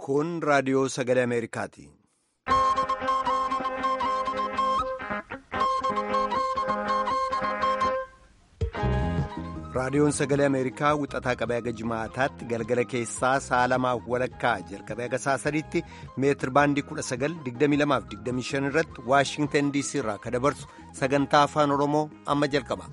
Kun raadiyoo sagalee Ameerikaati. Raadiyoon sagalee Ameerikaa wixataa qabee haga jimaataatti galgala keessaa sa'a lamaaf walakkaa jalqabee haga sa'a sadiitti meetir baandii 19,2225 irratti Waashingtan DC irraa kan dabarsu sagantaa afaan Oromoo amma jalqaba.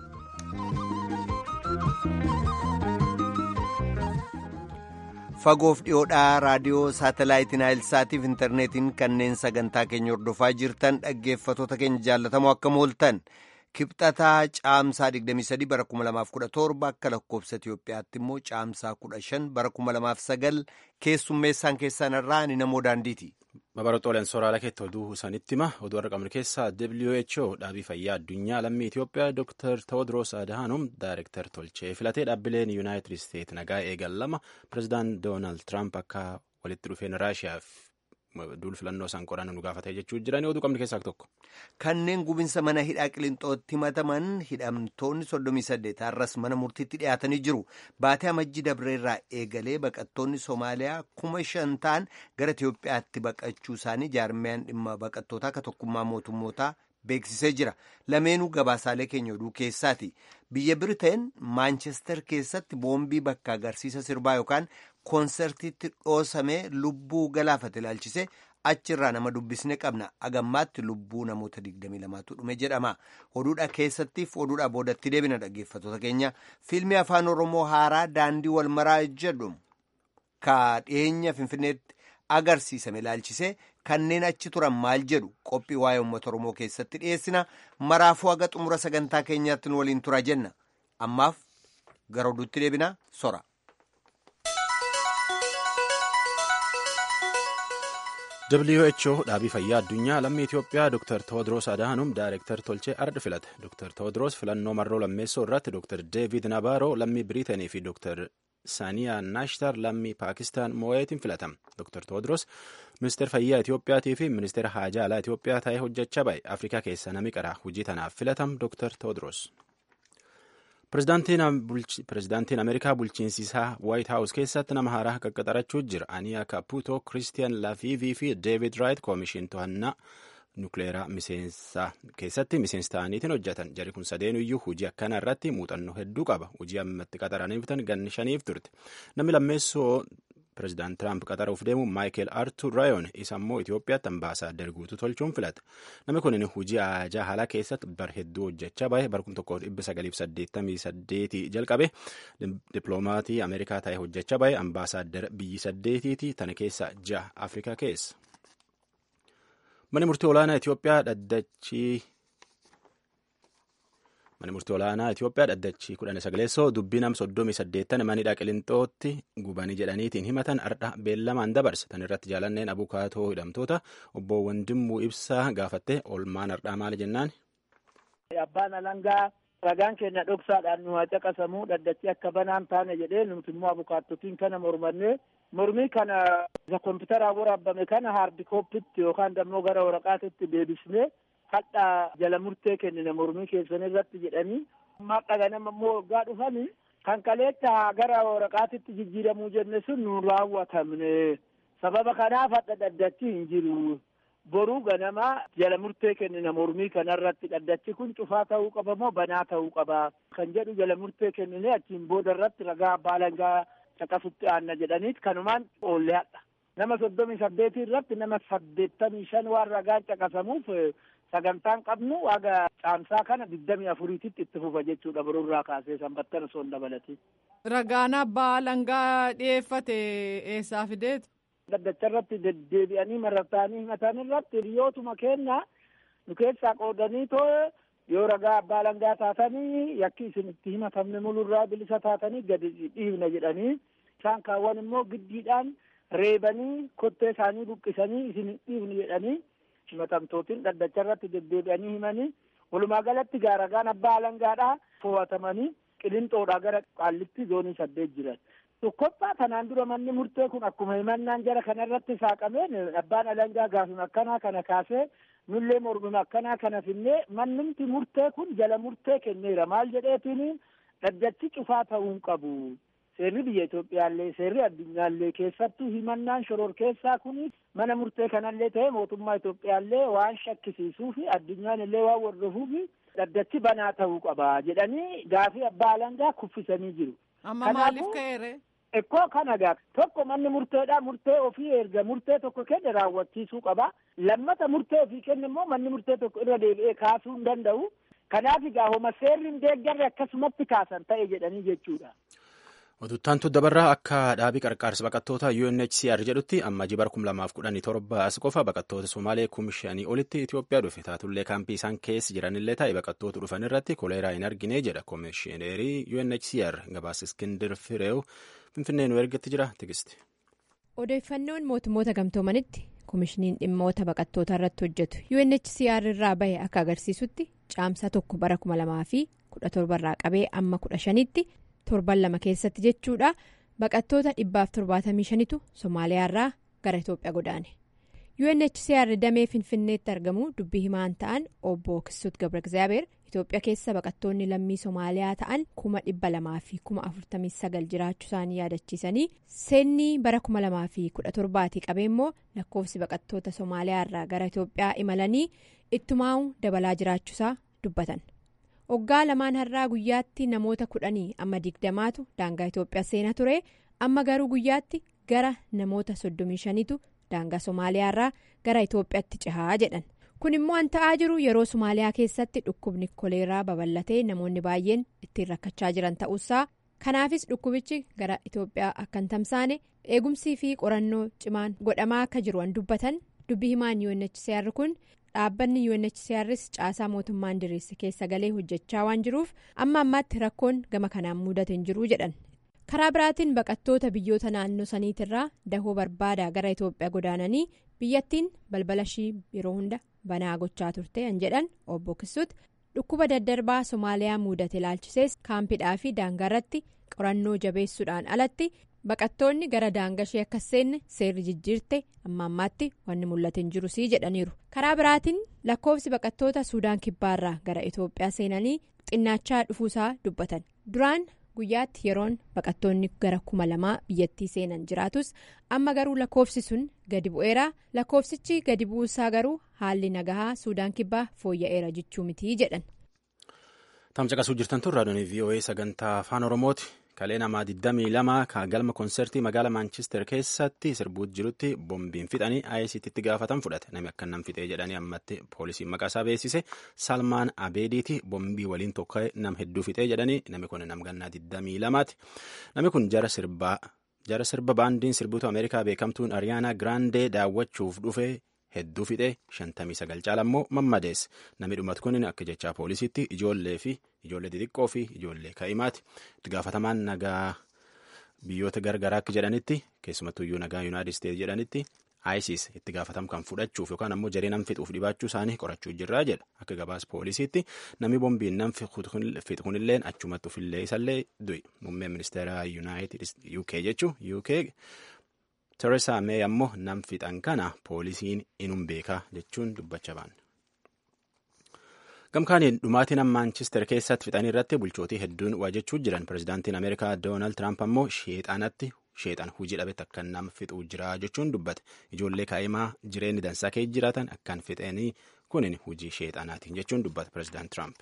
Fagoof dhiyoodhaa raadiyoo saatalaayitiin Naayilsaatiif intarneetiin kanneen sagantaa keenya hordofaa jirtan dhaggeeffatoota keenya jaallatamoo akkam ooltan. Kibxataa caamsaa 23 bara 2017 akka lakkoofsa Itiyoophiyaatti immoo caamsaa 15 bara 2009 keessummeessaan keessan irraa ni namoo daandiiti. Babaroota sooraalaa keetti oduu isaanitti hima oduu har'a qabnu keessaa WHO dhaabii fayyaa addunyaa lammii Itiyoophiyaa Dr. Tewodiroos Adhanom Daayirektar tolchee filatee dhaabbileen Yuunaayitid Isteet nagaa eegan lama pireezidaant Doonaald Tiraamp akka walitti dhufeen Raashiyaaf duul filannoo isaan qoran nu gaafatee jechuu jiranii oduu qabnu keessaa tokko. Kanneen gubinsa mana hidhaa qilixootti himataman hidhamtoonni 38 har'as mana murtiitti dhiyaatanii jiru. Baatee amajjii dabreerraa eegalee baqattoonni Somaaliyaa kuma shan ta'an gara Itiyoophiyaatti baqachuu isaanii jaarmiyaan dhimma baqattootaa akka tokkummaa mootummootaa beeksisee jira. Lameenuu gabaasaalee keenya oduu keessaati. Biyya Biriteen Maanchestar keessatti boombii bakka agarsiisa sirbaa yookaan koonsertiitti dhoosamee lubbuu galaafate ilaalchise achirraa nama dubbisne qabna agammaatti lubbuu namoota 22tu dhume jedhama oduudha keessattiif oduudha boodatti deebina dhaggeeffatoota keenya fiilmii afaan oromoo haaraa daandii walmaraa jedhu ka dhiyeenya finfinneetti agarsiisame ilaalchise kanneen achi turan maal jedhu qophii waa'ee uummata oromoo keessatti dhiyeessina maraafuu haga xumura sagantaa keenyaatti nu waliin tura jenna ammaaf gara oduutti deebina sora. WHO dhaabii fayyaa addunyaa lammii Itiyoophiyaa Dr. Tewodiroos Adhanom Daayirektar tolchee arda filate. Dr. Tewodiroos filannoo marroo lammeessoo irratti Dr. Deevid Nabaaroo lammii Biriitanii fi Dr. Saaniyaa Naashtar lammii Paakistaan moo'eetiin filatama. Dr. Tewodiroos ministeera fayyaa Itiyoophiyaatii fi ministeera haajaa alaa Itiyoophiyaa ta'ee hojjechaa ba'e. Afrikaa keessa nami qaraa hojii tanaaf filatam Dr. Tewodiroos. Pireezidaantiin Ameerikaa bulchiinsi isaa Waayit Haawus keessatti nama haaraa qaqqaxarachuu jira. Aniyaa Kaputo, Kiristiyan Lafiivii fi Deevid Raayit koomishin to'annaa nukleeraa miseensa keessatti miseensa ta'aniitiin hojjetan. Jari kun sadeenuyyuu hojii akkanaa irratti muuxannoo hedduu qaba. Hojii ammatti qaxaraniif ganni shaniif turte. Namni lammeessoo Pireezidaant Tiraamp qaxaruuf deemu Maayikel Artur Raayoon isa immoo Itoophiyaatti ambaasaaddar guutuu tolchuun filate. Namni kun hojii ajaa haala keessatti bar hedduu hojjechaa bahe bar 1988 jalqabe dippiloomatii Ameerikaa ta'ee hojjechaa bahe ambaasaaddar biyyi saddeetiiti tana keessa ja'a Afrikaa keessa. Manni murtii olaanaa Itoophiyaa dhaddachii Manni murtii olaanaa Itoophiyaa dhaddachii kudhan sagaleessoo dubbii nam soddomii saddeettan manidha qilixootti gubanii jedhaniitiin himatan ardha beellamaan dabarse. Tan irratti jaalanneen abukaatoo hidhamtoota obbo Wandimmuu Ibsaa gaafatte olmaan ardhaa maali jennaan. Abbaan alangaa ragaan keenya dhoksaadhaan nu haa caqasamuu dhaddachii akka banaan taane jedhee nuti immoo abukaattotiin kana mormannee mormii kana isa kompiitaraan waraabame kana haardi kooppitti yookaan immoo gara waraqaatitti deebisnee hadhaa jala murtee kennine mormii keessan irratti jedhanii ammaa dhaganama immoo waggaa dhufanii kan kaleetta gara waraqaatitti jijjiiramuu jenne sun nu raawwatamne sababa kanaaf hadha dhaddachi hin jiru boruu ganama jala murtee kennina mormii kanarratti dhaddachi kun cufaa ta'uu qaba moo banaa ta'uu qaba kan jedhu jala murtee kennine achiin booda irratti ragaa abbaa alangaa caqasutti aanna jedhaniit kanumaan oolle hadha nama soddomii saddeetii irratti nama saddeettamii shan waan ragaan caqasamuuf sagantaan qabnu waaga caamsaa kana digdamii afuriititti itti fufa jechuudha boruurraa kaasee sanbattan osoo hin dabalatin. Ragaan abbaa alangaa dhiyeeffate eessaa fideetu? Dhaddacha irratti deddeebi'anii marartaanii himatan irratti hiriyootuma kenna nu keessaa qoodanii too yoo ragaa abbaa alangaa taatanii yakki isin itti himatamne mulurraa bilisa taatanii gadi dhiibna jedhanii isaan kaawwan immoo giddiidhaan reebanii kottee isaanii buqqisanii isin dhiibni jedhanii himatamtootiin dhaddacha irratti deddeebi'anii himanii walumaa galatti gaaragaan abbaa alangaadhaa fo'atamanii qilinxoodhaa gara qaallitti zoonii saddeet jiran. Tokkoffaa kanaan dura manni murtee kun akkuma himannaan jara kanarratti saaqameen abbaan alangaa gaafima akkanaa kana kaasee nullee mormima akkanaa kana finnee mannumti murtee kun jala murtee kenneera maal jedheetiin dhaddachi cufaa ta'uu hin qabu. seerri biyya Itoophiyaallee seerri addunyaallee keessattuu himannaan shororkeessaa kun mana murtee kanallee ta'e mootummaa Itoophiyaallee waan shakkisiisuu fi addunyaan illee waan hordofuu fi dhaddachi banaa ta'uu qaba jedhanii gaafii abbaa alangaa kuffisanii jiru. Amma maaliif ka'eere? Ekkoo kana gaa tokko manni murteedha murtee ofii erga murtee tokko kenne raawwachiisuu qaba. Lammata murtee ofii kenne immoo manni murtee tokko irra deebi'ee kaasuu hin danda'u. Kanaaf egaa homa seerri hin deeggarre akkasumatti kaasan ta'e jedhanii jechuudha. Oduttaantu dabarraa akka dhaabii qarqaarsa baqattoota UNHCR jedhutti amma jibar 2017 as qofa baqattoota Somaalee kum shanii olitti Itoophiyaa dhufe taatullee kaampii isaan keessa jiranillee ta'e baqattoota dhufan irratti koleeraa hin argine jedha koomishineerii UNHCR gabaasa Iskindir Fireew Finfinnee nu ergatti jira tigisti. Odeeffannoon mootummoota gamtoomanitti koomishiniin dhimmoota baqattoota irratti hojjetu UNHCR irraa bahe akka agarsiisutti caamsaa tokko bara 2017 irraa qabee amma 15tti. torban lama keessatti jechuudha baqattoota dhibbaaf torbaatamii shanitu somaaliyaarraa gara itoophiyaa godaane UNHCR damee finfinneetti argamu dubbii himaan ta'an obbo Kissut Gabra Gizaabeer itoophiyaa keessa baqattoonni lammii somaaliyaa ta'an kuma dhibba lamaa fi kuma afurtamii sagal jiraachuu isaanii yaadachiisanii seenni bara kuma lamaa fi kudha torbaatii qabee immoo lakkoofsi baqattoota somaaliyaarraa gara itoophiyaa imalanii ittumaa'u dabalaa jiraachuusaa dubbatan. Waggaa lamaan har'aa guyyaatti namoota kudhanii amma digdamaatu daangaa Itoophiyaa seenaa ture amma garuu guyyaatti gara namoota soddomii shanitu daangaa Somaaliyaarraa gara Itoophiyaatti cehaa jedhan kun immoo an ta'aa jiru yeroo Somaaliyaa keessatti dhukkubni koleeraa babal'atee namoonni baay'een ittiin rakkachaa jiran ta'uusaa kanaafis dhukkubichi gara Itoophiyaa akka hin tamsaane eegumsii fi qorannoo cimaan godhamaa akka jiru an dubbatan dubbii himaan UNHCR kun. dhaabbanni UNHCRs caasaa mootummaan diriirse keessa galee hojjechaa waan jiruuf amma ammaatti rakkoon gama kanaan mudate hin jiru jedhan karaa biraatiin baqattoota biyyoota naannoo saniitirraa dahoo barbaadaa gara Itoophiyaa godaananii biyyattiin balbala ishii yeroo hunda banaa gochaa turte an jedhan obbo Kisuut dhukkuba daddarbaa Somaaliyaa mudate ilaalchisees kaampidhaa fi daangaarratti qorannoo jabeessuudhaan alatti. baqattoonni gara daangashee akka seenne seerri jijjiirte amma ammaatti wanni mul'ate hin jiru sii jedhaniiru karaa biraatiin lakkoofsi baqattoota suudaan kibbaarraa gara itoophiyaa seenanii xinnaachaa dhufuusaa dubbatan duraan guyyaatti yeroon baqattoonni gara kuma lamaa biyyattii seenan jiraatus amma garuu lakkoofsi sun gadi bu'eera lakkoofsichi gadi bu'uusaa garuu haalli nagahaa suudaan kibbaa fooyya'eera jechuu mitii jedhan. tamcaqasuu jirtan tun raadiyoon voa sagantaa afaan oromooti. kalee namaa 22 kan galma konsertii magaala maanchister keessatti sirbuut jirutti boombiin fixanii ayisiitti gaafatan fudhate namni akka nam fixee jedhanii ammatti poolisiin maqaa isaa beeksise salmaan abeediiti boombii waliin tokko nam hedduu fixee jedhanii namni kun nam gannaa 22ti namni kun jara sirbaa jara sirba baandiin sirbituu ameerikaa beekamtuun ariyaanaa giraandee daawwachuuf dhufe hedduu fixee 59 caala immoo mammadeesse namni dhumatu kun akka jechaa poolisiitti ijoollee fi ijoollee xixiqqoo fi ijoollee kaa'imaati itti gaafatamaan nagaa biyyoota gargaraa akka jedhanitti keessumattuyyuu nagaa yuunaayitid isteetsi jedhanitti isis itti gaafatamu kan fudhachuuf yookaan ammoo jaree nam fixuuf dhibaachuu isaanii qorachuu jirraa jedha akka gabaas poolisiitti namni boombiin nam fixu kunillee achumatti ofillee isallee du'i muummeen ministeera yuunaayitid uk jechuu uk Tereesaa Mee ammoo nam fixan kana poolisiin inum beekaa jechuun dubbachaa ba'an. Gamkaaniin dhumaatiin Maanchister keessatti fixanii irratti bulchootii hedduun waajjechuu jiran pirezidaantiin Ameerikaa Doonaald Tiraamp ammoo sheexanatti sheexan hujii dhabetti akka nam fixuu jira jechuun dubbate ijoollee kaa'imaa jireenyi dansaa keessa jiraatan akkan fixanii kunin hujii sheexanaatiin jechuun dubbate pirezidaant Tiraamp.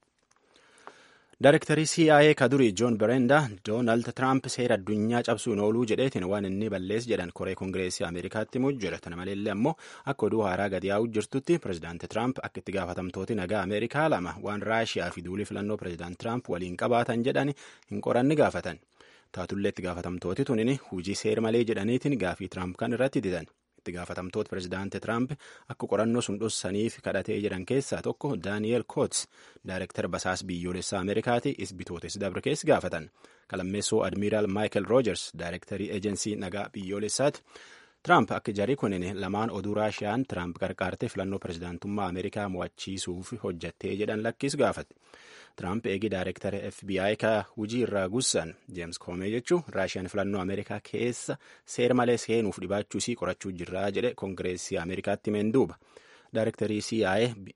Daarektarii CIA kadurii Joon Bereenda Doonaald Tiraamp seera addunyaa cabsuun ooluu jedheetiin waan inni balleessi jedhan koree kongireesii Ameerikaatti himuu jira. Kana maleellee ammoo akka oduu haaraa gadi yaa'uu jirtutti pirezidaanti Tiraamp akka itti gaafatamtooti nagaa Ameerikaa lama waan Raashiyaa fi duulii filannoo pirezidaanti Tiraamp waliin qabaatan jedhan hin qoranni gaafatan. Taatullee itti gaafatamtooti tunin hujii seera malee jedhaniitiin gaafii Tiraamp kan irratti didan. itti gaafatamtoota pirezidaanti Tiraamp akka qorannoo sun dhossaniif kadhatee jedhan keessaa tokko Daani'eel Koots daayirektara basaas biyyoolessaa Ameerikaati isbitootes dabre keessa gaafatan kalammeessoo admiiraal Maayikel Roojers daayirektarii eejensii nagaa biyyoolessaati. Tiraamp akka jarii kunin lamaan oduu Raashiyaan Tiraamp qarqaartee filannoo pirezidaantummaa Ameerikaa mo'achiisuuf hojjattee jedhan lakkis gaafate. Tiraamp eegi daayirektara FBI ka hujii irraa gussan Jeems Koomee jechuun Raashiyaan filannoo Ameerikaa keessa seera malee seenuuf dhibaachuu isii qorachuu jirraa jedhe Kongireesii Ameerikaatti himeen duuba. Daayirektarii CIA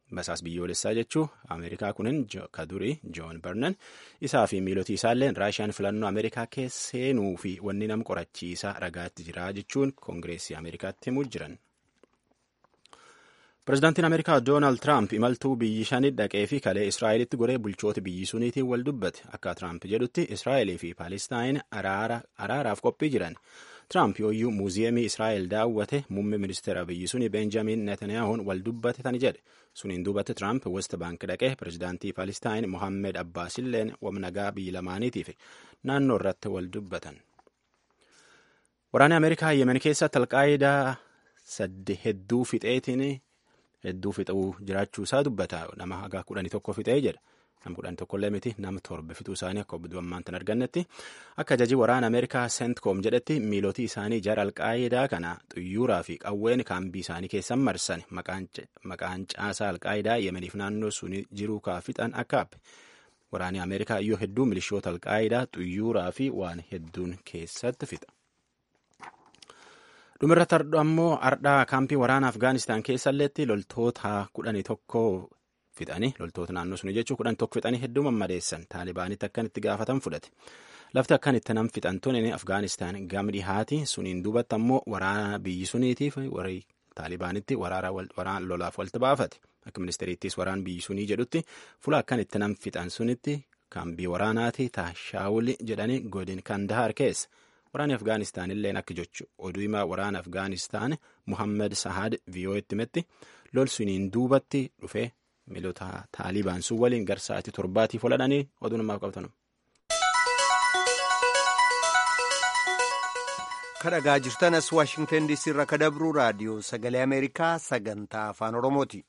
basaas biyyoolessaa jechuu ameerikaa kunin ka durii joon barnan isaa fi miilotii isaalleen raashiyaan filannoo ameerikaa keesseenuu fi wanni nama qorachiisaa ragaatti jira jechuun koongireesii ameerikaatti himuu jiran. Pireezidaantiin Ameerikaa Doonaald Tiraamp imaltuu biyyi shanii dhaqee fi kalee Israa'elitti goree bulchoota biyyi suniitiin wal dubbate. Akka Tiraamp jedhutti Israa'elii fi Paalestaan araaraaf qophii jiran. Tiraamp yooyyuu muuziyeemii Israa'el daawwate muummee ministeera biyyi sunii Beenjamin Netanyahuun wal dubbate tani jedhe. Suniin duubatti Tiraamp West Bank dhaqee pireezidaantii Paalestaan Mohammed Abbaasilleen wamnagaa biyyi lamaaniitiif naannoo irratti wal dubbatan. Waraanni Ameerikaa Yemen keessatti alqaayidaa sadde hedduu fixeetiin hedduu fixuu jiraachuu isaa dubbata nama haga kudhanii tokko fixee jedha nama kudhanii tokkollee miti nama torba fixuu isaanii akka obbo ammaan tan argannetti akka ajajii waraana ameerikaa seentkoom jedhetti miilotii isaanii jara alqaayidaa kana xuyyuuraa fi qawween kaambii isaanii keessan marsan maqaan caasaa alqaayidaa yemeniif naannoo suni jiruu kaafixan akka happe waraanni ameerikaa iyyoo hedduu milishoota alqaayidaa xuyyuuraa fi waan hedduun keessatti fixa. dhumirratti hardhu ammoo ardhaa kaampii waraana afgaanistaan keessalleetti loltoota kudhanii tokko fixanii loltoota naannoo suni jechuun kudhan tokko fixanii hedduu mammadeessan taalibaanitti akkan itti gaafatan fudhate lafti akkan itti nam fixan tuni afgaanistaan gama dhihaati suniin duubatti ammoo waraana biyyi suniitiif warri taalibaanitti waraana lolaaf walitti baafate akka ministeeriittis waraan biyyi sunii jedhutti fula akkan itti nam fixan sunitti kaambii waraanaati taashaawuli jedhanii godin kandahar keessa. waraanni afgaanistaan illeen akka jechu oduu himaa waraana afgaanistaan muhammad sahaad viiyoo'etti himetti lol suniin duubatti dhufee miilota taalibaan sun waliin gara sa'aatii torbaatiif oladhanii oduu namaaf qabatan. kadhagaa jirtan as waashingtan diisii irraa kadabruu raadiyoo sagalee ameerikaa sagantaa afaan oromooti.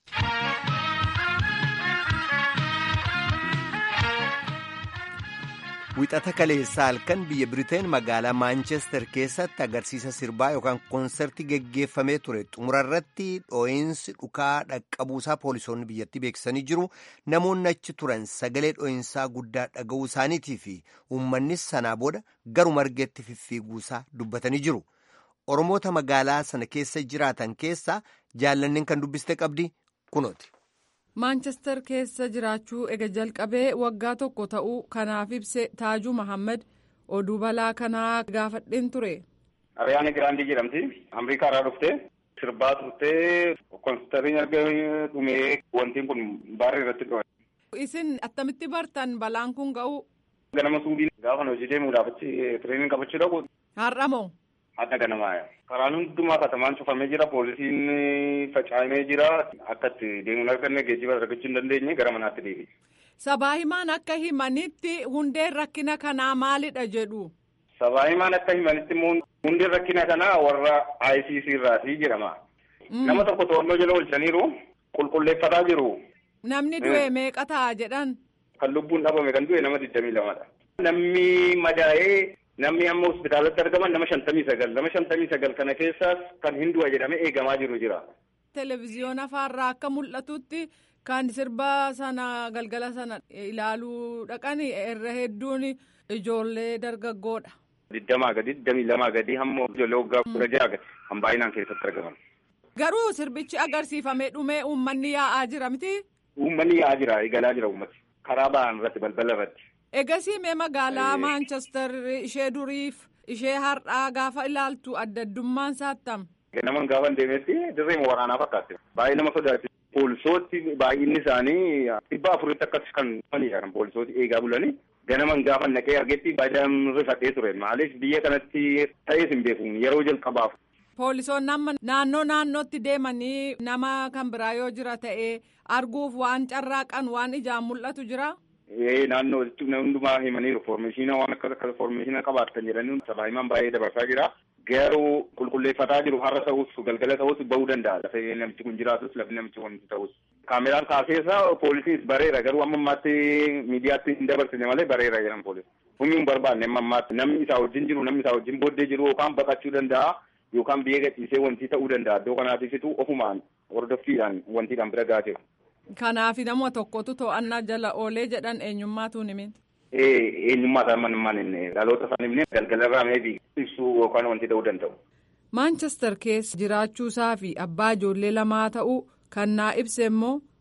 wixata kaleessaa halkan biyya biriteen magaalaa maanchestar keessatti agarsiisa sirbaa yookaan koonsertii geggeeffamee ture xumurarratti dhoo'insi dhukaa dhaqqabuusaa poolisoonni biyyattii beeksisanii jiru namoonni achi turan sagalee dhoo'insaa guddaa dhaga'uu isaaniitii fi uummannis sanaa booda garuma argeetti fiffiiguusaa dubbatanii jiru oromoota magaalaa sana keessa jiraatan keessaa jaallanneen kan dubbiste qabdi kunooti. maanchestar keessa jiraachuu ega jalqabee waggaa tokko ta'uu kanaaf ibse taajuu mahammad oduu balaa kanaa gaafadheen ture. Ariyaana Giraandii jedhamti. Ameerikaa irraa dhuftee sirbaa turtee koonsartiin erga dhumee wantiin kun baarrii irratti dhufe. Isin attamitti bartan balaan kun ga'u? Ganama suubii gaafa hojii deemuudhaaf achi tireenii qabachuu dhaqu. Har'a moo? Adda ganamaa karaan hundumaa katamaan cufamee jira poolisiin facaamee jira akka itti deemuun arganne geejjiba argachuu hin dandeenye gara manaatti deebi. Sabaa himaan akka himanitti hundeen rakkina kanaa maalidha jedhu. Sabaa himaan akka himanitti immoo hundeen rakkina kanaa warra ICC irraati jedhama. Nama tokko to'annoo jala oolchaniiru qulqulleeffataa jiru. Namni du'e meeqa ta'a jedhan. Kan lubbuun dhabame kan du'e nama digdamii lamadha. Namni madaa'ee namni amma hospitaalatti argaman nama shantamii sagal nama shantamii sagal kana keessaas kan hin du'a jedhamee eegamaa jiru jira. Televezyiyoona afaarraa akka mul'atutti kan sirba sana galgala sana ilaaluu dhaqan irra hedduun ijoollee dargaggoodha. Digdamaa gadi digdamii lamaa gadi hamma ijoollee waggaa kudha jaha gadi kan baay'inaan keessatti argaman. Garuu sirbichi agarsiifamee dhumee uummanni yaa'aa jira miti. Uummanni yaa'aa jira eegalaa jira uummati karaa ba'an irratti balbala irratti. Egasii mee magaalaa Maanchestar ishee duriif ishee har'aa gaafa ilaaltu adda addummaan saattam. Naman gaafa deemetti dirree waraanaa fakkaate. Baay'ee nama sodaachisa. Poolisooti baay'inni isaanii dhibba afuritti akkas kan dhufanidha kan poolisooti eegaa bulanii. Ganaman gaafa naqee argetti baay'een rifadhee ture. Maaliif biyya kanatti ta'ees hin beeku yeroo jalqabaaf. Poolisoonni amma naannoo naannootti deemanii nama kan biraa yoo jira ta'ee arguuf waan carraaqan waan ijaan mul'atu jira. naannoo hundumaa himaniiru foormeeshinaa waan akka akka foormeeshinaa qabaatan jedhanii sabaa himaan baay'ee dabarsaa jira. Garuu qulqulleeffataa jiru har'a ta'us galgala ta'us bahuu danda'a lafee namichi kun jiraatus lafni namichi kun ta'us. Kaameraan kaaseessa poolisiin bareera garuu amma ammaatti miidiyaatti hin dabarsine malee bareera jedhan poolis. Humni hin barbaanne amma ammaatti namni isaa wajjin jiru namni isaa wajjin booddee jiru yookaan baqachuu danda'a yookaan biyya gadhiisee wanti ta'uu danda'a iddoo kanaatifitu ofumaan hordoffiidhaan wantiidhaan bira gaateera. Kanaaf nama tokkotu to'annaa jala oolee jedhan eenyummaatu himin. Eenyummaa isaa man inni dhaloota isaa himne galgala irraa meebii ibsuu yookaan wanti ta'uu danda'u. Maanchestar keessa jiraachuusaa fi abbaa ijoollee lamaa ta'uu kan naa ibse immoo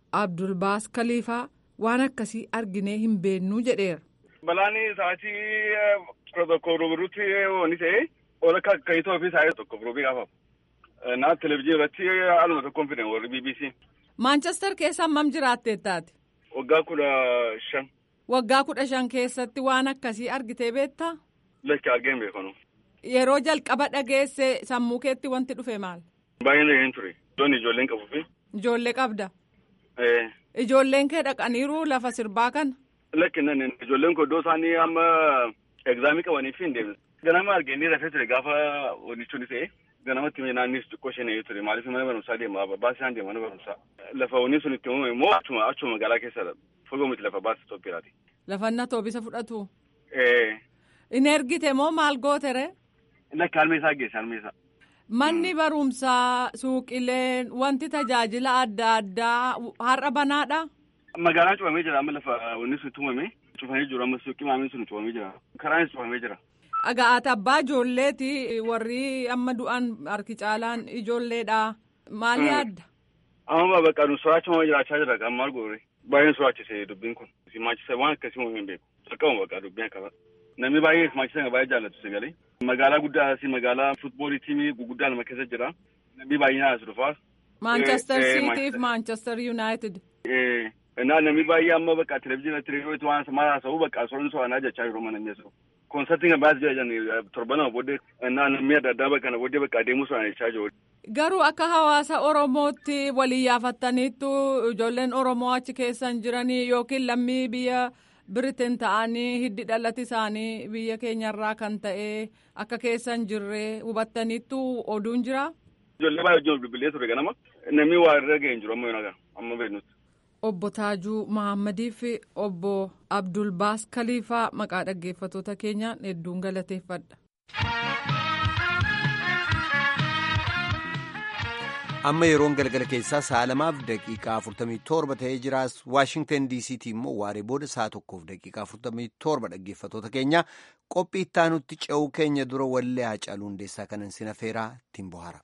abdulbaas kaliifaa waan akkasii arginee hin beennuu jedheera. Balaan sa'aatii kudha tokko ruburutti wanni ta'e ol akka kayitoo fi sa'aatii tokko rubii gaafamu. Naa televizyiinii irratti haaluma tokkoon fidan warri BBC. Maanchestar keessa hammam jiraattee taate? Waggaa kudha shan. Waggaa kudha shan keessatti waan akkasii argitee beektaa? Lakki argeen beekanu. Yeroo jalqaba dhageesse sammuu keetti wanti dhufe maal? Baay'een dhageen ture. Iddoon ijoolleen qabu fi. Ijoollee qabda. Ijoolleen kee dhaqaniiru lafa sirbaa kana. Lakki nan ijoolleen koo iddoo isaanii amma egzaamii qabanii fi hin deemne. Ganama arganii rafee ture gaafa wanichuun ta'e ganamatti naannis xiqqoo shanee ture maaliif mana barumsaa deema baasii isaan deema mana barumsaa. Lafa wanni sun itti uumame immoo achuma achuma magaalaa keessadha. Fagoo miti lafa baasii Itoophiyaati. Lafa inni toobisa fudhatu. Inni ergite moo maal gootere? Lakki harmee isaa geesse harmee isaa. Manni barumsaa suuqileen wanti tajaajila adda addaa har'a banaadha. Magaalaan cufamee jira amma lafa wanni sun tumame cufamee jiru amma suuqii maamiin sun cufamee jira karaanis cufamee jira. Dhagaa'ata abbaa ijoolleeti warri amma du'an harki caalaan ijoolleedha. Maal yaadda? Amma bakka nu soraachuma jiraachaa jira kan maal goore baay'een soraachise dubbiin kun simaachisa waan akkasii uume hin beeku jalqabuma bakka dubbiin akkasa namni baay'ee simaachisa baay'ee jaallatu sagalee magaalaa guddaa si magaalaa futboolii tiimii guguddaa nama keessa jira namni baay'inaan as dhufaa. Manchester City fi Manchester United. Naa namni baay'ee amma bakka televizyiinii reediyooti waan maal haasa'u bakka soran so'anaa jechaa jiru mana mi'eessu. Koonsartiin kan baay'ee jiran torbanama booddee naa namni adda addaa bakka booddee bakka adeemuu so'an jechaa jiru. Garuu akka hawaasa Oromootti walii yaafattaniittu ijoolleen Oromoo achi keessan jiranii yookiin lammii biyya Biriteen ta'anii hiddi dhalati isaanii biyya keenyarraa kan ta'e akka keessan jirree hubattaniittu oduun jira. Ijoollee baay'ee wajjin bilbilee ture ganama namni waa irra ga'e hin jiru amma yoona amma beeknutti. Obbo Taajuu Mahammadii fi obbo Abdulbaas Kaliifaa maqaa dhaggeeffattoota keenyaan hedduun galateeffadha. amma yeroon galgala keessaa sa'a lamaaf daqiiqaa 47 ta'ee jiraas waashingtan diisiitii immoo waaree booda sa'a tokkoof daqiiqaa 47 dhaggeeffattoota keenya qophii ittaanutti ce'uu keenya dura wallee haacaaluu hundeessaa kanan sina feeraa ittiin bohaara.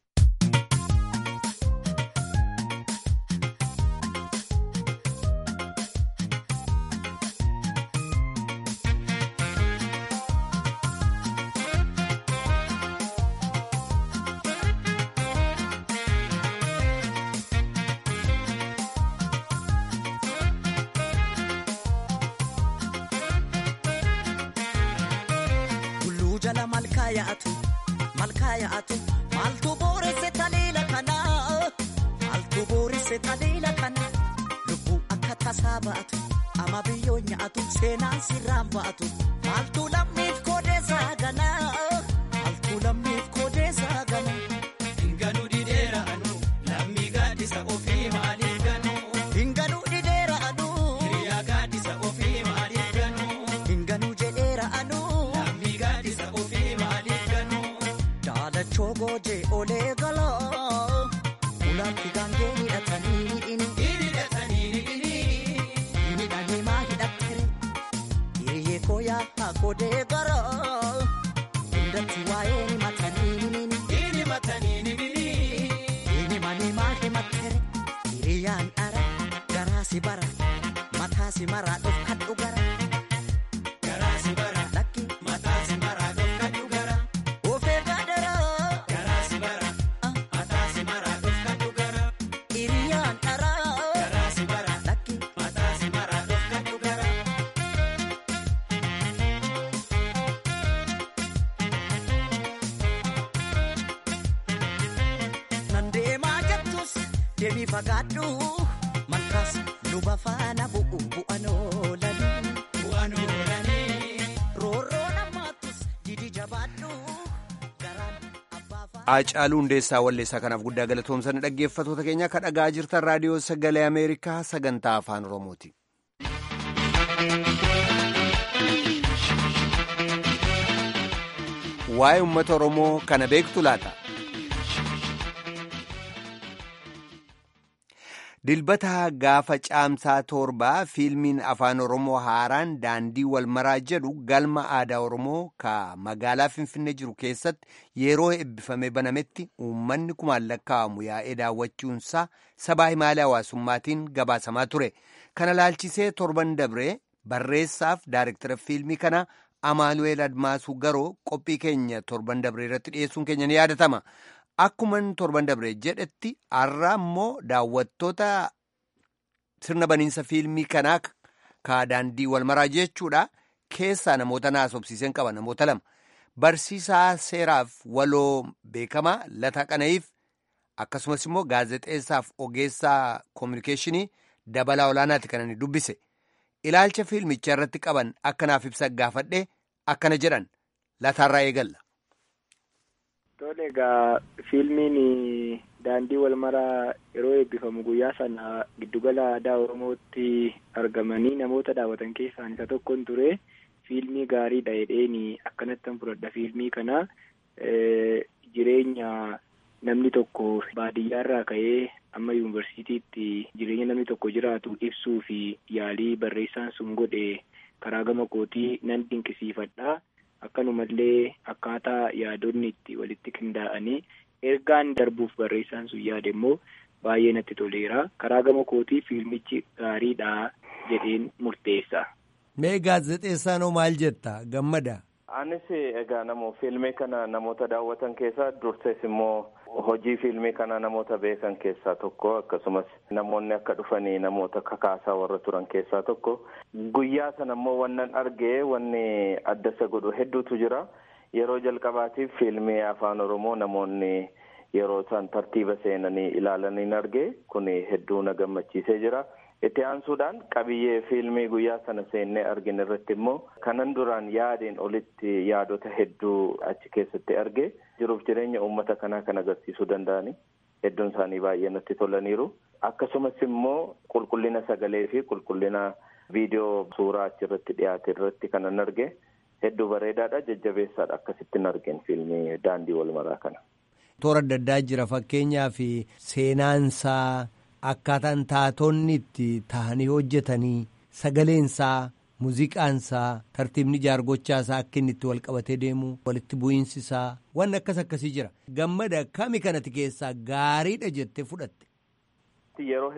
Maaltu booresse taliila kana maaltu booresse taliila kana lubbuu akka tasaa ba'atu ama biyyoo nyaatu seenaan sirraan ba'atu maaltu lammiif koodeessaa gana maaltu lammiif koodeessaa gana. Hinganuu dhideera anu lammii gaaddisa ofii maaliif ganu. Hinganuu dhideera anu hiriyaa gaaddisa ofii maaliif ganu. Hinganuu jedheera anu lammii gaaddisa ofii maaliif ganu. Daalachoo goojee olee galaa ulaatti gaangee hidhatanii hidhini. Hidhatanii hidhini. Hidhanii maa hidhattere hiriyyee koo yaa godee garaa hundatti waa'ee ni matanii himini. Hini matanii himini. Hini manii maa himattere hiriyyaan dhara garaa si bara mataa si maraa dhofkadhu gara. Garaa si bara lakki mataa si maraa dhofkadhu gara. Ofee gaadara. Garaa si bara mataa si maraa dhofkadhu gara. Hiriyyaan dhara. Garaa si bara lakki mataa si maraa dhofkadhu gara. Nan deemaa jettus deemii fagaadhu malkaas luba faana bu'u bu'an oolanii. Bu'an oolanii. Roorroo namaattus didi jabaadhu garaan abbaa faana. Haacaaluu hundeessaa walleessaa kanaaf guddaa galatoomsan dhaggeeffattoota keenya akka dhagaa jirtan raadiyoo sagalee Ameerikaa sagantaa afaan Oromooti. Waa'ee uummata Oromoo kana beektu laata? dilbata gaafa caamsaa torbaa fiilmiin afaan oromoo haaraan daandii walmaraa jedhu galma aadaa oromoo ka magaalaa finfinnee jiru keessatti yeroo eebbifamee banametti uummanni kumaan lakkaa'amu yaa'ee daawwachuunsaa sabaa himaalee hawaasummaatiin gabaasamaa ture kana laalchisee torban dabree barreessaaf daayirektara fiilmii kana amaanu'eel admaasuu garoo qophii keenya torban dabree irratti dhiyeessuun keenya ni yaadatama. Akkuman torban dabree jedhetti har'a immoo daawwattoota sirna baniinsa fiilmii kanaa ka daandii walmaraa jechuudha keessaa namoota naasofsiiseen qaba namoota lama barsiisaa seeraaf waloo beekamaa lataa qana'iif akkasumas immoo gaazexeessaaf ogeessaa koominikeeshinii dabalaa olaanaati kan inni dubbise ilaalcha fiilmichaa irratti qaban akkanaaf ibsa gaafadhe akkana jedhan lataarraa eegalla. Tole egaa fiilmiin daandii walmaraa yeroo eebbifamu guyyaa sana giddugala aadaa Oromootti argamanii namoota daawwatan keessaa isa tokkon ture fiilmii gaariidha jedheeni akkanattan fudhadha fiilmii kana jireenya namni tokko baadiyyaarraa ka'ee amma yuunivarsiitiitti jireenya namni tokko jiraatu ibsuu fi yaalii barreessaan sun godhe karaa gama kootii nan dinqisiifadha. akkanumallee akkaataa yaadonni itti walitti qindaa'anii ergaan darbuuf barreessaan sun yaade immoo baay'ee natti toleera karaa gama kootii fiilmichi gaariidha jedheen murteessa. Mee gaazexeessaanoo maal jetta gammada? Anis egaa namoo fiilmii kana namoota daawwatan keessaa dursees immoo hojii fiilmii kana namoota beekan keessaa tokko akkasumas namoonni akka dhufanii namoota kakaasaa warra turan keessaa tokko guyyaa sana immoo wannan argee wanni adda isa godhu hedduutu jira yeroo jalqabaatiif fiilmii afaan oromoo namoonni yeroo isaan tartiiba seenanii ilaalaniin argee kun hedduu na gammachiisee jira. itti aansuudhaan qabiyyee fiilmii guyyaa sana seennee argin irratti immoo kanan duraan yaadeen olitti yaadota hedduu achi keessatti arge jiruuf jireenya uummata kanaa kan agarsiisuu danda'ani hedduun isaanii baay'ee natti tolaniiru akkasumas immoo qulqullina sagalee fi qulqullina viidiyoo suuraa achirratti dhiyaate irratti kanan arge hedduu bareedaadha jajjabeessaadha akkasittiin argeen fiilmii daandii walmaraa kana. toora adda addaa jira fakkeenyaaf seenaansaa. Akkaataan taatonni itti tahanii hojjetanii sagaleensaa muuziqaansaa tartiibni jaargochaasaa akka inni itti wal qabatee deemu walitti bu'iinsisaa waan akkas akkasii jira gammada kami kanati keessaa gaariidha jettee fudhatte. Yeroo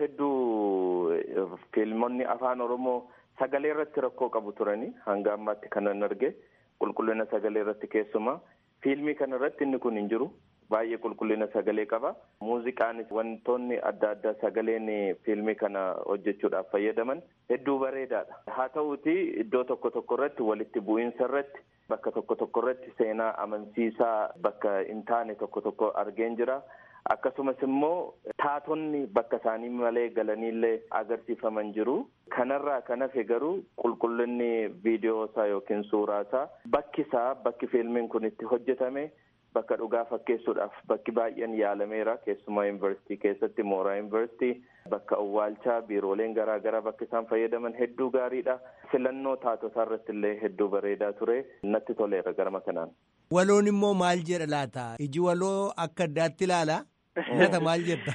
hedduu fiilmonni afaan oromoo sagalee irratti rakkoo qabu turanii hanga ammaatti kanan arge qulqullina sagalee irratti keessumaa fiilmii kana irratti inni kun hin jiru. baay'ee qulqullina sagalee qaba muuziqaanis wantoonni adda addaa sagaleen fiilmii kana hojjechuudhaaf fayyadaman hedduu bareedaadha haa ta'uuti iddoo tokko tokko irratti walitti bu'iinsa irratti bakka tokko tokko irratti seenaa amansiisaa bakka hin taane tokko tokko argeen jira akkasumas immoo taatonni bakka isaanii malee galaniillee agarsiifaman jiru kanarraa kan hafe garuu qulqullinni viidiyoosaa yookiin suuraasaa bakki isaa bakki fiilmiin kun itti hojjetame bakka dhugaa fakkeessuudhaaf bakki baay'een yaalameera keessumaa yuunivarsiitii keessatti mooraa yuunivarsiitii bakka awwaalchaa biirooleen garaa garaa bakka isaan fayyadaman hedduu gaariidha filannoo taatotaa irratti illee hedduu bareedaa ture natti toleera garma kanaan. Waloon immoo maal jedha laata iji waloo akka addaatti ilaala nata maal jetta.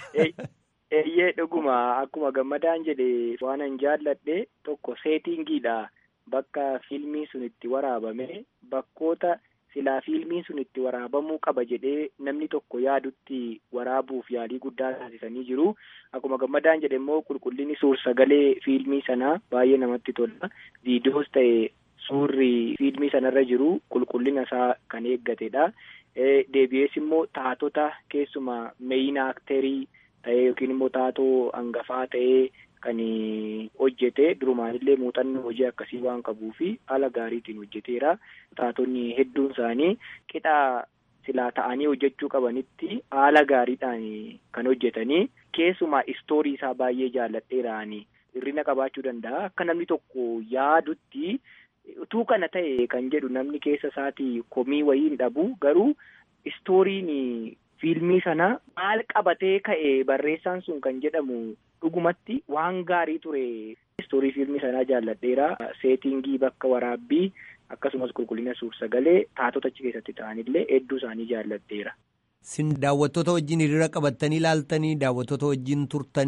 Eeyyee dhuguma akkuma gammadaan jedhe waan an jaalladhe tokko seetingiidha bakka fiilmii sun itti waraabame bakkoota. silaa fiilmiin sun itti waraabamuu qaba jedhee namni tokko yaadutti waraabuuf yaalii guddaa taasisanii jiru akkuma gammadaan jedhe immoo qulqullinni suur sagalee fiilmii sanaa baay'ee namatti tola viidiyoos ta'e suurri fiilmii sanarra jiru qulqullina isaa kan eeggatedha deebi'ees immoo taatota keessuma meeyina akterii ta'ee yookiin immoo taatoo hangafaa ta'ee kan hojjete durumaanillee muuxannoo hojii akkasii waan qabuu fi haala gaariitiin hojjeteera taatonni hedduun isaanii qixa silaa ta'anii hojjechuu qabanitti haala gaariidhaan kan hojjetanii keessumaa istoorii isaa baay'ee jaalladheeraan hirrina qabaachuu danda'a akka namni tokko yaadutti utuu kana ta'e kan jedhu namni keessa isaatii komii wayii hin dhabu garuu istooriin fiilmii sana maal qabatee ka'e barreessaan sun kan jedhamu dhugumatti waan gaarii ture istoorii fiilmii sanaa jaalladheera seetingii bakka waraabbii akkasumas qulqullina suur sagalee taatota achi keessatti ta'anillee hedduu isaanii jaalladheera. Sin daawwattoota wajjin hiriira qabattanii ilaaltanii daawwattoota wajjin turtanii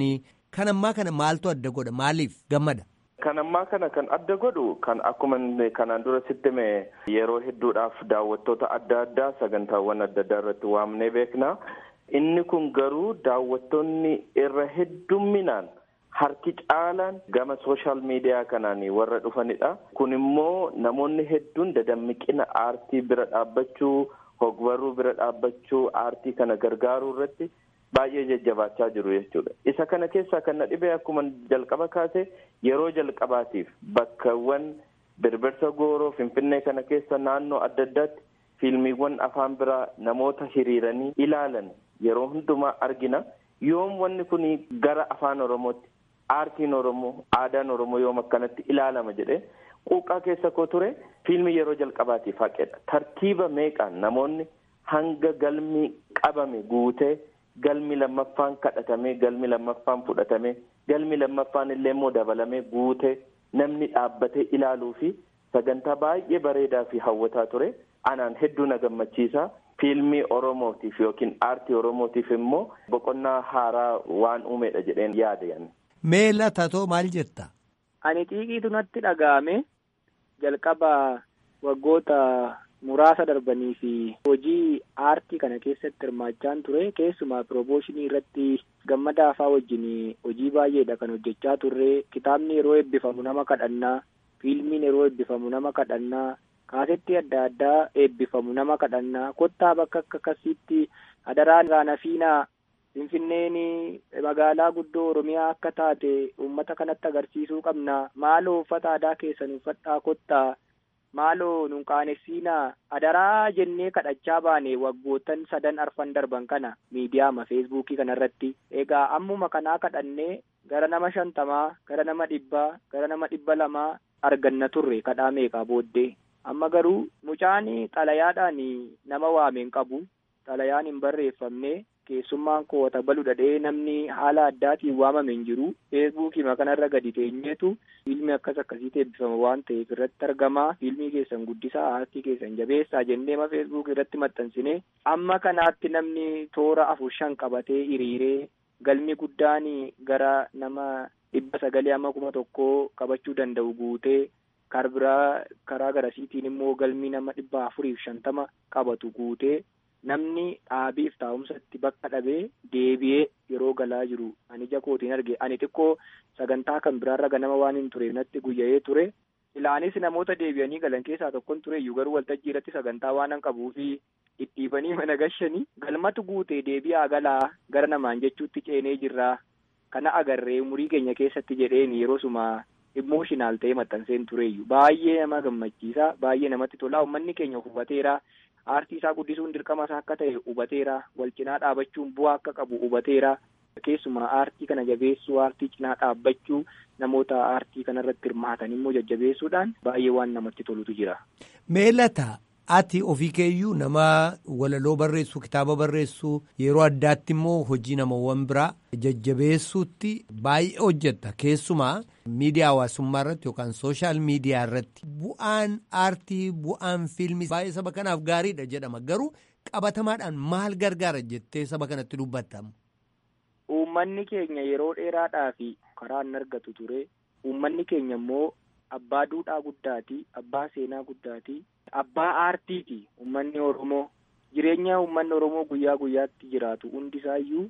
Kan ammaa kana maaltu adda godha? Maaliif gammada? Kan ammaa kana kan adda godhu kan akkuma kanaan dura sitti mee yeroo hedduudhaaf daawwattoota adda addaa sagantaawwan adda addaa irratti waamnee beekna. Inni kun garuu daawwattoonni irra heddumminaan harki caalaan gama sooshaal miidiyaa kanaan warra dhufanidha. Kun immoo namoonni hedduun dadammiqina aartii bira dhaabbachuu, hogbarruu bira dhaabbachuu, aartii kana gargaaruu irratti baay'ee jajjabaachaa jiru jechuudha. Isa kana keessaa kan na dhibee akkuma jalqaba kaase yeroo jalqabaatiif bakkawwan birbirsa gooroo finfinnee kana keessa naannoo adda addaatti fiilmiiwwan afaan biraa namoota hiriiranii ilaalan yeroo hundumaa argina. Yoom wanni kun gara afaan Oromootti aartiin Oromoo aadaan Oromoo yoom akkanatti ilaalama jedhee quuqqaa keessa koo ture fiilmii yeroo jalqabaatiif haqedha. Tartiiba meeqaan namoonni hanga galmi qabame guutee galmi lammaffaan kadhatamee galmi lammaffaan fudhatamee galmi lammaffaan illee immoo dabalamee guutee namni dhaabbatee ilaaluu fi sagantaa baay'ee bareedaa fi hawwataa ture anaan hedduu na gammachiisa. Fiilmii Oromootiif yookiin aartii Oromootiif immoo boqonnaa haaraa waan uumedha jedheen yaada. Mee latatoo maal jetta? Ani xiiqiitu natti dhaga'ame jalqaba waggoota muraasa darbanii fi hojii aartii kana keessatti hirmaachaan ture keessumaa piroomooshinii irratti gammada afaa wajjin hojii baay'eedha kan hojjechaa turre kitaabni yeroo eebbifamu nama kadhannaa fiilmiin yeroo eebbifamu nama kadhannaa kaasetti adda addaa eebbifamu nama kadhannaa kottaa bakka akka akkasitti adaraan raanafiinaa finfinneen magaalaa guddoo oromiyaa akka taate uummata kanatti agarsiisuu qabna maaloo uffata aadaa keessan uffadhaa kottaa maaloo nun qaanessiinaa adaraa jennee kadhachaa baane waggootan sadan arfan darban kana miidiyaama feesbuukii kanarratti egaa ammuma kanaa kadhannee gara nama shantamaa gara nama dhibbaa gara nama dhibba lamaa arganna turre kadhaa meeqaa booddee amma garuu mucaan xalayaadhaan nama waameen qabu xalayaan hin barreeffamne keessummaan koota balu dhadhee namni haala addaatiin waamame hin jiru feesbuukii kanarra gadi teenyeetu fiilmii akkas akkasiitti eebbifama waan ta'eef irratti argamaa fiilmii keessan guddisaa aartii keessan jabeessaa jennee ma feesbuukii irratti maxxansine amma kanaatti namni toora afur shan qabatee hiriiree galmi guddaan gara nama dhibba sagalee amma kuma tokkoo qabachuu danda'u guutee karbiraa karaa garasiitiin immoo galmi nama dhibba afuriif shantama qabatu guutee namni dhaabiif taa'umsatti bakka dhabee deebi'ee yeroo galaa jiru ani ija kootiin arge ani xiqqoo sagantaa kan biraarra ganama waan hin tureef natti guyya'ee ture ilaanis namoota deebi'anii galan keessaa tokkon ture iyyuu garuu waltajjii irratti sagantaa waan hin qabuu fi dhidhiibanii mana gashanii galmatu guutee deebi'aa galaa gara namaan jechuutti ceenee jirraa kana agarree umurii keenya keessatti jedheen yeroo suma imooshinaal ta'ee maxxanseen tureeyyu baay'ee nama gammachiisa baay'ee namatti tolaa uummanni keenya hubateera aartii isaa guddisuun dirqama isaa akka ta'e hubateera wal cinaa dhaabachuun bu'aa akka qabu hubateera keessumaa aartii kana jabeessuu aartii cinaa dhaabbachuu namoota aartii kanarratti hirmaatan immoo jajjabeessuudhaan baay'ee waan namatti tolutu jira. Meelata ati ofii keeyyuu nama walaloo barreessuu kitaaba barreessuu yeroo addaatti immoo hojii namawwan biraa jajjabeessuutti baay'ee hojjetta keessumaa miidiyaa hawaasummaa irratti yookaan sooshaal miidiyaa irratti bu'aan aartii bu'aan fiilmii baay'ee saba kanaaf gaariidha jedhama garuu qabatamaadhaan maal gargaara jettee saba kanatti dubbattamu. Uummanni keenya yeroo dheeraadhaaf karaa hin argatu ture uummanni keenya immoo abbaa duudhaa guddaati abbaa seenaa guddaati abbaa aartiiti uummanni oromoo jireenya uummanni oromoo guyyaa guyyaatti jiraatu hundisaayyuu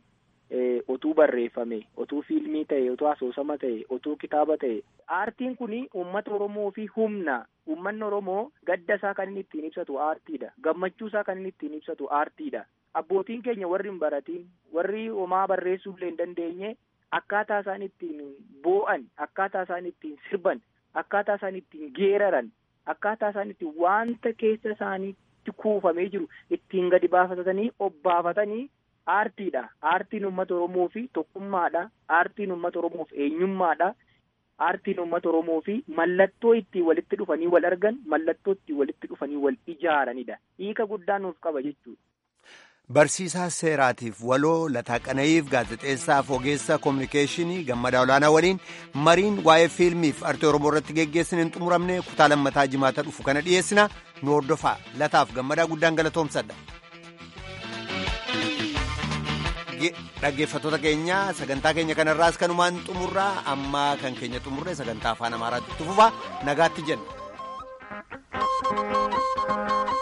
otuu barreeffame otuu fiilmii ta'e otuu asoosama ta'e otuu kitaaba ta'e aartiin kun uummata oromoo fi humna uummanni oromoo gadda isaa kan inni ittiin ibsatu aartiidha gammachuu isaa kan inni ittiin ibsatu aartiidha abbootiin keenya warri hin baratiin warri homaa barreessuullee hin dandeenye akkaataa isaan ittiin boo'an akkaataa isaan ittiin sirban akkaataa isaan ittiin geeraran akkaataa isaan ittiin wanta keessa isaaniitti kuufamee jiru ittiin gadi baafatanii obbaafatanii aartiidha aartiin uummata oromoo fi tokkummaadha aartiin uummata oromoof eenyummaadha aartiin uummata oromoo fi mallattoo ittiin walitti dhufanii wal argan mallattoo ittiin walitti dhufanii wal ijaaranidha hiika guddaa nuuf qaba jechuudha. Barsiisaa seeraatiif waloo lataa qana'iif gaazexeessaaf ogeessa koominikeeshinii gammadaa olaanaa waliin mariin waa'ee fiilmiif artii oromoo irratti geggeessin hin xumuramne kutaa lammataa jimaata dhufu kana dhiyeessina nu hordofaa lataaf gammadaa guddaan galatoomsadha. dhaggeeffattoota keenya sagantaa keenya kanarraas kanumaan xumurraa amma kan keenya xumurre sagantaa afaan amaaraatti fufa nagaatti jenna.